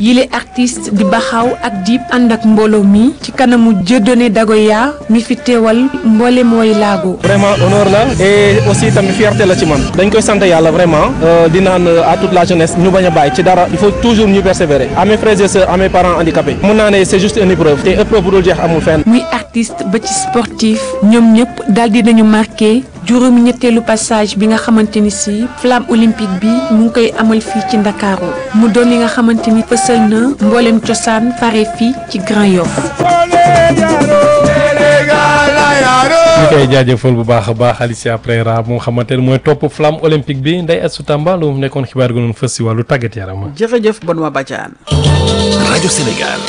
yile artiste di baxaw ak Dip ànd ak mbooloo mi ci kanamu Dieudonné Dagoya mi fi teewal mboole mooy laago vraiment honneur la et aussi tamit fierté la ci man dañ koy sant yàlla vraiment di naan à toute la jeunesse ñu bañ a bàyyi ci dara il faut toujours ñu persévérer à mes frères et sœurs à mes parents handicapés mun naa ne c'est juste une épreuve te épreuve bu dul jeex amul fenn. muy artiste ba ci sportif ñoom ñëpp daal di nañu marqué juróomi ñetteelu passage bi nga xamante ni si flamme olympique bi mu ngi koy amal fii ci Ndakaaru mu doon li nga xamante ni fësal na mboolem cosaan fare fii ci Grand Yoff. ñu koy jaajëfal bu baax a baax Alicia Pereira mu nga xamante ne mooy topp flamme olympique bi Ndeye Astou Tamba lu nekkoon xibaar gu noonu fës si wàllu tàggat yaram. jërëjëf Benoît Badiane. rajo Sénégal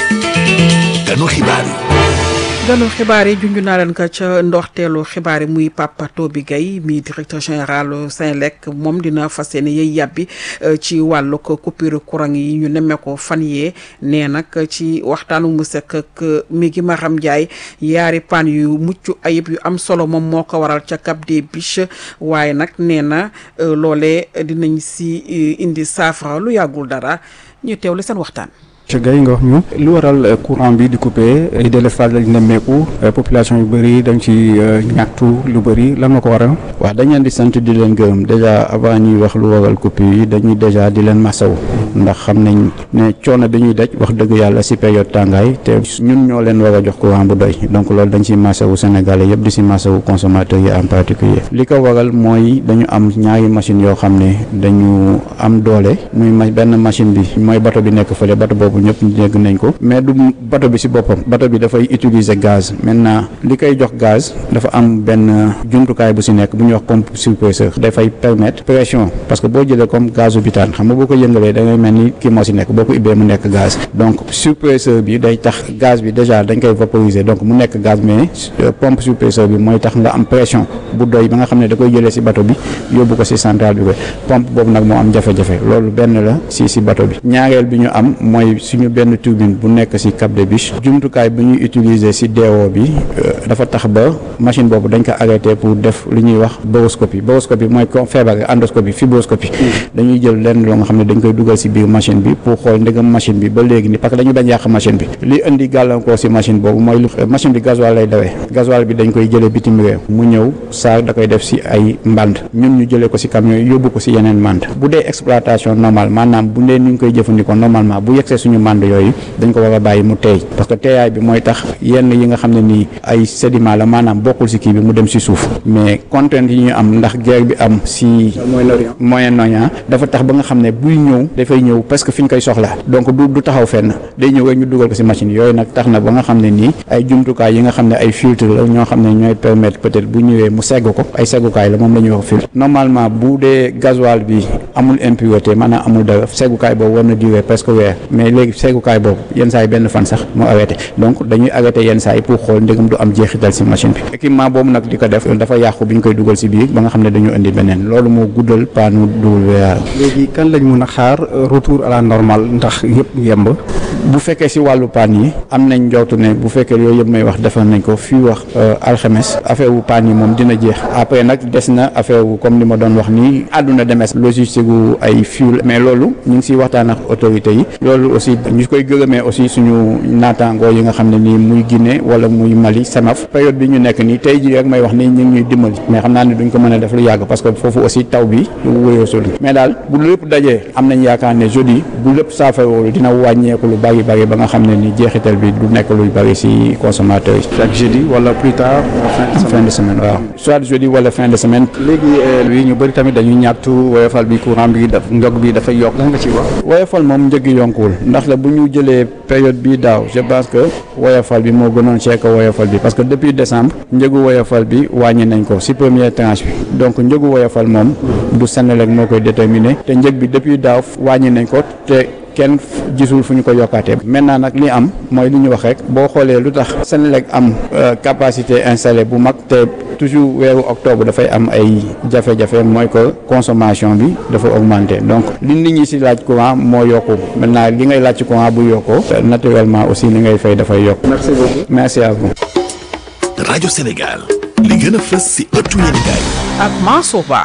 ganu xibaar yi. ganu xibaar yi junj naa leen ko ca ndoxteelu xibaar yi muy Papa Toby Gaye mi directeur général Senelec moom dina fas yéene yey yàbbi ci wàllu coupure courant yi ñu nemmee ko fan yee nee nag ci waxtaanu mu sekk ak mi gi Maram Ndiaye yaari pan yu mucc ayib yu am solo moom moo ko waral ca Cap des Biches waaye nag nee na loolee dinañ si indi saafara lu yàggul dara ñu teewle seen waxtaan. ci gay nga wax ñu lu waral courant bi di coupé ay délestage lañ nemmeeku population yu bëri dañ ci ñaxtu lu bëri lan nga ko waral waaw dañ leen di sant di leen gërëm déjà avant ñuy wax lu waral coupé yi dañuy déjà di leen masaw ndax xam nañ ne coono bi ñuy daj wax dëgg yàlla si période tàngaay te ñun ñoo leen war a jox courant bu doy donc loolu dañ si masawu Sénégalais yëpp di si masawu consommateurs yi en particulier li ko waral mooy dañu am ñaari machine yoo xam ne dañu am doole muy benn machine bi mooy bato bi nekk fële bato boobu ñëpp dégg nañ ko mais du bato bi ci boppam bato bi dafay utiliser gaz maintenant li koy jox gaz dafa am benn jumtukaay bu ci nekk bu ñuy wax pompe surpresseur dafay permettre pression parce que boo jëlee comme gazu butane xam nga boo ko yëngalee da ngay mel ni kii moo ci nekk boo ko ubbee mu nekk gaz donc surpresseur bi day tax gaz bi déjà dañ koy vaporiser donc mu nekk gaz mais pompe surpresseur bi mooy tax nga am pression bu doy ba nga xam ne da koy jëlee ci bato bi yóbbu ko ci centrale bi ko pompe boobu nag moo am jafe-jafe loolu benn la ci ci bato bi ñaareel bi ñu am mooy suñu benn turbine bu nekk ci Cap des Biches jumtukaay bu ñuy utiliser ci DO bi dafa tax ba machine boobu dañ ko arrêté pour def li ñuy wax boroscopie boroscopie mooy comme feebar endoscopie fibroscopie dañuy jël lenn loo nga xam ne dañ koy dugal ci biir machine bi pour xool ndegam machine bi ba léegi ni parce que dañu bañ yàq machine bi li indi gàllankoor ci machine boobu mooy lu machine bi gasoil lay dawee gasoil bi dañ koy jëlee bitim réew mu ñëw saa da koy def ci ay mband ñun ñu jëlee ko ci camion yi yóbbu ko ci yeneen mband bu dee exploitation normale maanaam bu dee ni ñu koy jëfandikoo normalement bu yegsee suñu mband yooyu dañ ko war a bàyyi mu teey parce que teeyaay bi mooy tax yenn yi nga xam ne nii ay sédiment la maanaam bokkul ci kii bi mu dem ci suuf mais contrainte yi ñu am ndax guerre bi am ci Moyen-Orient dafa tax ba nga xam ne buy ñëw dafay ñëw parce que fi ñu koy soxla donc du du taxaw fenn day ñëw rek ñu dugal ko ci machine yooyu nag tax na ba nga xam ne nii ay jumtukaay yi nga xam ne ay filtre la ñoo xam ne ñooy permettre peut-être bu ñëwee mu segg ko ay seggukaay la moom la ñuy wax filtre normalement bu dee gasoil bi amul impureté maanaam amul dara seggukaay boobu war na durer presque weer mais léegi seggukaay boobu yenn saa yi benn fan sax mu arrêté donc dañuy arrêté yenn saa yi pour xool ndegam du am jeexital ci machine bi équipement boobu nag di ko def dafa yàqu bi ñu koy dugal ci biir ba nga xam ne dañu indi beneen loolu moo guddal paanu WA. léegi kan lañ mun a xaar retour à la normale ndax yëpp yemb. bu fekkee ci wàllu paan yi am nañ njortu ne bu fekkee yooyu yëpp may wax defal nañ ko fii wax alxames affaire wu paan yi moom dina jeex après nag des na affaire wu comme ni ma doon wax nii àdduna demes logistique gu ay fuel mais loolu ñu ngi ciy waxtaan ak autorités yi loolu aussi ñu koy gërëmee aussi suñu naataangoo yi nga xam ne nii muy Guinée wala muy Mali Senaf période bi ñu nekk nii tey jii rek may wax nii ñu ngi ñuy dimbali mais xam naa ne duñ ko mën a def lu yàgg parce que foofu aussi taw bi wéyoo sul mais daal bu lépp dajee am nañ yaakaar ne jeudi bu lépp saafaroolu dina wàññeeku lu bari bari ba nga xam ne ni jeexital bi du nekk luy bari ci consommateurs yi. chaque jeudi wala plus tard. fin de semaine waaw soit jeudi wala fin de semaine. léegi wi ñu bëri tamit dañuy ñaxtu woyofal bi courant bi daf njog bi dafay yokk lan nga ci wax. woyofal moom njëg yi yonkuwul ndax la bu ñu jëlee période bii daaw je pense que woyofal bi moo gënoon cher que woyofal bi parce que depuis décembre njëgu woyofal bi wàññi nañ ko ci première tranche bi donc njëgu woyofal moom du Senelec moo koy déterminer te njëg bi depuis daaw wàññi nañ ko te kenn gisul fu ñu ko yokkaatee maintenant nag li am mooy li ñu wax rek boo xoolee lu tax Senelec am capacité installée bu mag te toujours weeru octobre dafay am ay jafe-jafe mooy que consommation bi dafa augmenter donc li nit ñi ci laaj courant moo yokku maintenant li ngay laaj ci courant bu yokkoo naturellement aussi li ngay fay dafay yokk. merci beaucoup merci à vous. rajo Sénégal li gën a fës ci ëttu yéenekaay ak Mansour Ba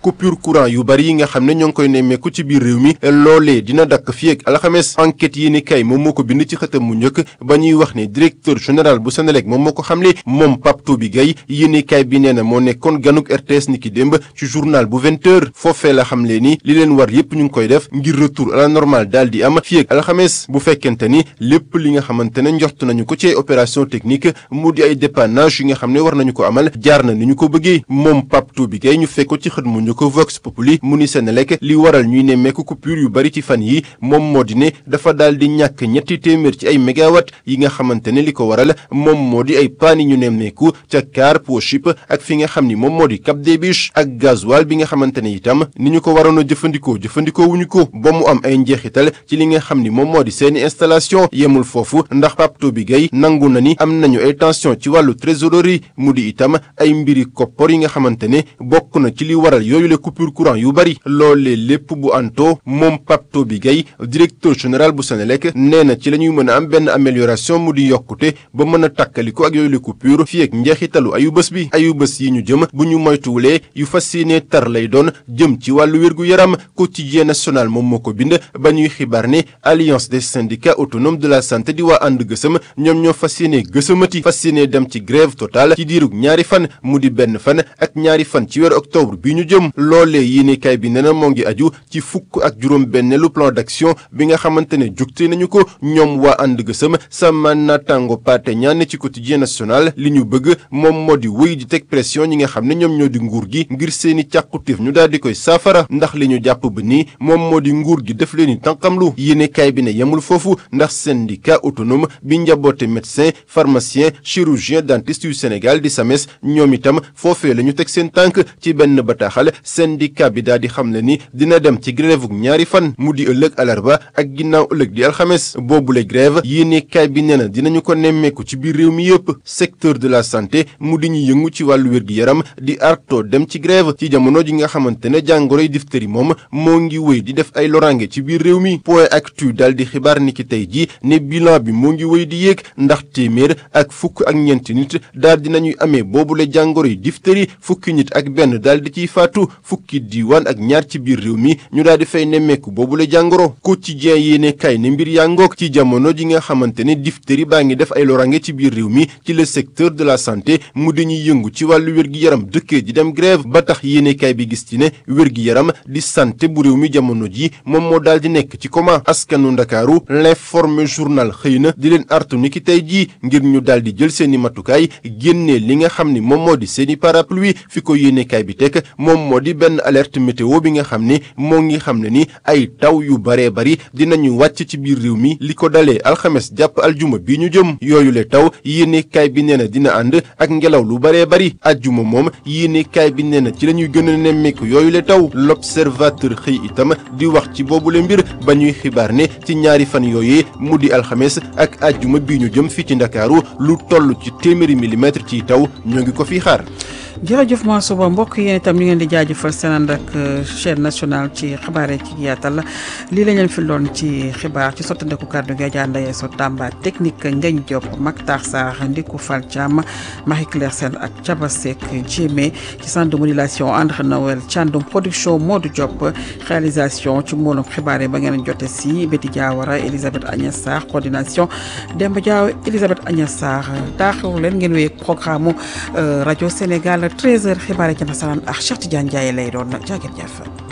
coupure courant yu bari yi nga xam ne ñoo ngi koy nemmeeku ci biir réew mi loolee dina dakk fii ak alxames enquête yi ni kay moom moo ko bind ci xëtam mu njëkk ba ñuy wax ne directeur général bu Senelec moom moo ko xamle moom Pape Toby Gaye yéene kay bi nee na moo nekkoon ganuk RTS ni ki démb ci journal bu vingt heures foofee la xamle ni li leen war yépp ñu ngi koy def ngir retour à la normale daal di am fii ak alxames bu fekkente ni lépp li nga xamante ne njort nañu ko ci ay opération technique mu di ay dépannage yi nga xam ne war nañu ko amal jaar na ni ñu ko bëggee moom Pape Toby Gaye ñu fekk ko ci xët mu njëkk Vox Populi mu ni Senelec li waral ñuy nemmeeku coupure yu bari ci fan yi moom moo di ne dafa daal di ñàkk ñetti téeméer ci ay mégawatt yi nga xamante ne li ko waral moom moo di ay paan yi ñu nemmeeku ca car Pochip ak fi nga xam ni moom moo di Cap des Biches ak gasoil bi nga xamante ne itam ni ñu ko waroon a jëfandikoo jëfandikoo wuñu ko ba mu am ay njeexital ci li nga xam ni moom moo di seeni installation yemul foofu ndax Pape Toby Gaye nangu na ni am nañu ay tension ci wàllu trésorerie mu di itam ay mbiri koppor yi nga xamante ne bokk na ci li waral yooyu le coupure courant yu bari loolee lépp bu anto moom Pape Toby Gaye directeur général bu Senelec nee na ci la ñuy mën a am benn amélioration mu di yokkute ba mën a tàkkaliko ak yooyu le coupure fii ak njeexitalu ayu bés bi ayu bés yi ñu jëm bu ñu moytuwulee yu fas yéene tar lay doon jëm ci wàllu wér-gu-yaram quotidien national moom moo ko bind ba ñuy xibaar ne alliance des syndicats autonomes de la santé di waa ànd gësëm ñoom ñoo fas yéene gësëmati fas yéene dem ci grève totale ci diirug ñaari fan mu di benn fan ak ñaari fan ci weeru octobre bi ñu jëm loolee yéenekaay bi nee na moo ngi aju ci fukk ak juróom benneelu plan d'action bi nga xamante ne jugte nañu ko ñoom waa ànd gësëm sama naataango paate ñaan ci quotidien national li ñu bëgg moom moo di wéy di teg pression ñi nga xam ne ñoom ñoo di nguur gi ngir seeni càqutif ñu daal di koy saafara ndax li ñu jàpp ba nii moom moo di nguur gi def leen ni tànqamlu yéenekaay bi ne yemul foofu ndax syndicat autonome bi njaboote médecin pharmacien chirurgien dentiste yu Sénégal di SAMES ñoom itam foofee la ñu teg seen tànk ci benn bataaxal syndicat bi daal di xam le ni dina dem ci grève ñaari fan mu di ëllëg alarba ak ginnaaw ëllëg di alxames boobule grève yéenekaay bi nee na dinañu ko nemmeeku ci biir réew mi yëpp secteur de la santé mu di ñu yëngu ci wàllu wér-gi-yaram di arto dem ci grève ci jamono ji nga xamante ne jàngoroy diphtérie moom moo ngi wéy di def ay lorange ci biir réew mi point actu daal di xibaar ni ki tey ji ne bilan bi moo ngi wéy di yéeg ndax téeméer ak fukk ak ñeenti nit daal di nañuy amee boobule jàngoroy diphtérie fukki nit ak benn daal di ciy faatu fukki diiwaan ak ñaar ci biir réew mi ñu daal di fay nemmeeku boobule jàngoro quotidien yéene kay ne mbir yaa ngoog ci jamono ji nga xamante ne diphtérie baa ngi def ay lorange ci biir réew mi ci le secteur de la santé mu dañuy yëngu ci wàllu wér-gi-yaram dëkkee di dem grève ba tax yéene kay bi gis ci ne wér-gi-yaram di santé bu réew mi jamono ji moom moo daal di nekk ci coma askanu ndakaaru l'informé journal xëy na di leen artu ni ki tey jii ngir ñu daal di jël seeni matukaay génnee li nga xam ni moom moo di seeni parapluie fi ko yéenekaay bi teg moom moo di benn alerte météo bi nga xam ni moo ngi xam ne ni ay taw yu baree bari dinañu wàcc ci biir réew mi li ko dalee alxames jàpp aljuma bi ñu jëm yooyu le taw yéenekaay bi nee na dina ànd ak ngelaw lu baree bari aljuma moom yéenekaay bi nee na ci la ñuy gën a nemmeeku yooyu le taw l'observateur xëy itam di wax ci boobule mbir ba ñuy xibaar ne ci ñaari fan yooyee mu di alxames ak aljuma bi ñu jëm fii ci ndakaaru lu toll ci téeméeri millimètre ci taw ñoo ngi ko fi xaar jërëjëf Mansour Ba mbokk yéen itam ñu ngeen di jaajëfal seen ànd ak chaîne nationale ci xibaar yi ci yaatal lii la ñu leen fi doon ci xibaar ci sottandeku kàddu gi Adja Ndaye So Tamba technique Ngagne Diop Mactar Sarr Ndiku Fall Thiam Marie Claire Sène ak Thiaba Seck Djémé ci centre de modulation André Noël Thiandoum production Modou Diop réalisation ci mbooloom xibaar yi ba ngeen jote si Betty Diawara Elisabeth Agnès Sarr coordination Demba Diaw Elisabeth Agnès Sarr taaxewu leen ngeen wéy programme rajo Sénégal 13h xibaar yi ci nasaraan ak Cheikh Tidiane Ndiaye lay doon jaageen jëf